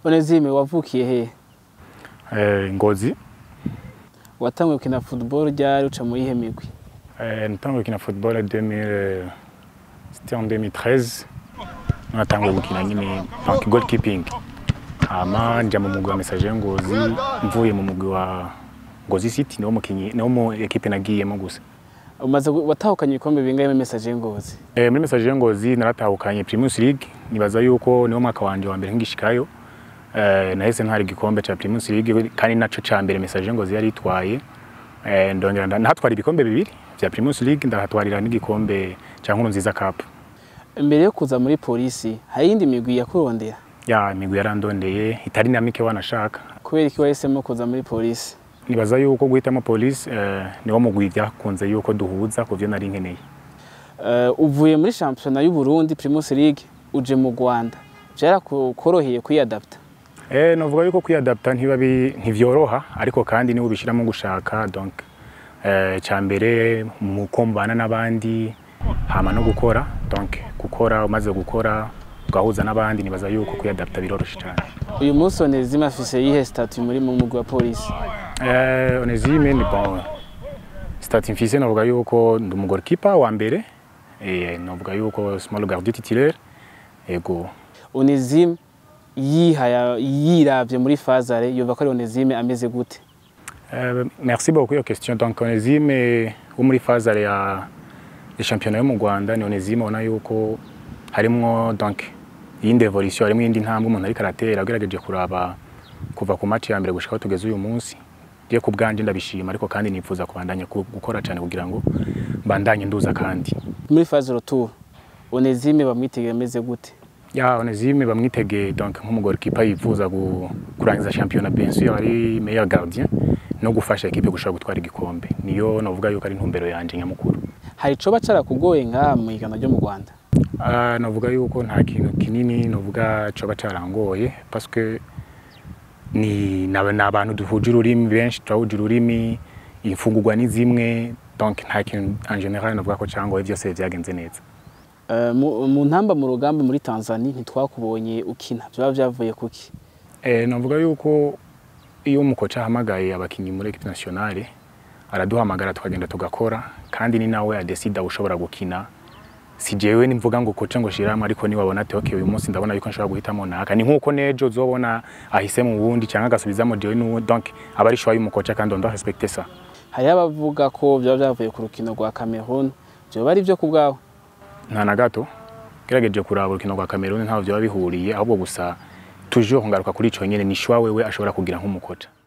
Onezime wavukiye he Eh, Ngozi watanguye gukina football ryari uca muri ihe migwi Eh, natanguye gukina football 2000 c'était en 2013 natanguye gukina nyine donc goalkeeping hama nja mu mugwi wa message Ngozi mvuye mu mugwi wa Ngozi City niwo mukinyi niwo mu equipe nagiyemo gusa umaze gu- watahukanye ibikombe bingahe muri message ngozi Eh, muri message Ngozi naratahukanye Primus League nibaza yuko niwo mwaka wanje wa mbere ngishikayo eh, nahise ntwara igikombe ca Primus League kandi naco ca mbere message Ngozi yari itwaye eh, ndongera nda- ndahatwara ibikombe bibiri vya Primus League ndahatwarira n'igikombe ca Nkuru nziza Cup mbere yo kuza muri polisi hari iyindi migwi yakurondera ya imigwi yarandondeye itari na mike wanashaka kubera iki wahisemo kuza muri polisi nibaza yuko guhitamo police eh, niwo mugwi vyakunze yuko duhuza ku vyo nari nkeneye uh, uvuye muri shampiyona y'u Burundi Primus League uje mu Rwanda vyarakoroheye kwiyadapta Eh, novuga yuko kwiyadapta ntiba bi- ntivyoroha ariko kandi niwe ubishiramo gushaka donc eh, ca mbere mu kombana n'abandi hama no gukora donc gukora umaze gukora ugahuza n'abandi nibaza yuko kwiyadapta biroroshe cyane uyu munsi Onezime afise yihe statut muri mu mugwi wa polisi eh, Onezime ni bon stati mfise novuga yuko ndi umugorikipa wa mbere eh, novuga yuko small gardien titulaire ego Onezime yihaya yiravye muri fazare yumva ko ari Onezime ameze gute Euh, merci beaucoup iyo question donc Onezime wo muri phase ya ya championnat yo mu Rwanda ni Onezime ubona yuko harimwo donc iyindi evolution harimwo iyindi ntambwe umuntu ariko aratera agerageje kuraba kuva ku match ya mbere gushika aho tugeze uyu munsi je ku bwanje ndabishima ariko kandi nifuza kubandanya ku- gukora cyane kugira ngo mbandanye nduza kandi muri phase retour Onezime bamwitegeye ameze gute ya Onezime bamwitege donc nk'umugorikipa yifuza gu- kurangiza championnat bien sûr ari meilleur gardien no gufasha equipe gushaka gutwara igikombe niyo novuga yuko ari intumbero yanje nyamukuru hari icoba carakugoye ngaha mu higanwa ryo mu Rwanda Ah, novuga yuko nta kintu kinini novuga coba carangoye parce que ni ni abantu duhuje ururimi benshi turahuje ururimi imfungurwa ni zimwe donc nta kintu en general novuga ko cangoye vyose vyagenze neza Uh, mu mu ntamba mu rugamba muri Tanzania ntitwakubonye ukina byaba byavuye kuki eh, novuga yuko iyo umukoca ahamagaye abakinyi muri equipe nationale araduhamagara tukagenda tugakora kandi ni nawe adesida ushobora gukina si jewe nimvuga ngo koca ngo shiramo ariko ni wabona ati okay uyu munsi ndabona yuko nshobora guhitamo naka ni nkuko nejo uzobona ahise mu wundi cyangwa agasubizamo jewe n'uwo donc aba ari choix y'umukoca kandi on doit respecter ça hariho abavuga ko byaba byavuye ku rukino rwa Cameroon byoba ari byo ku bwawe nta na gato gerageje kuraba urukino rwa Cameroon ntaho byaba bihuriye ahubwo gusa toujours ngaruka kuri ico nyene ni choix wewe ashobora kugira nk'umukoca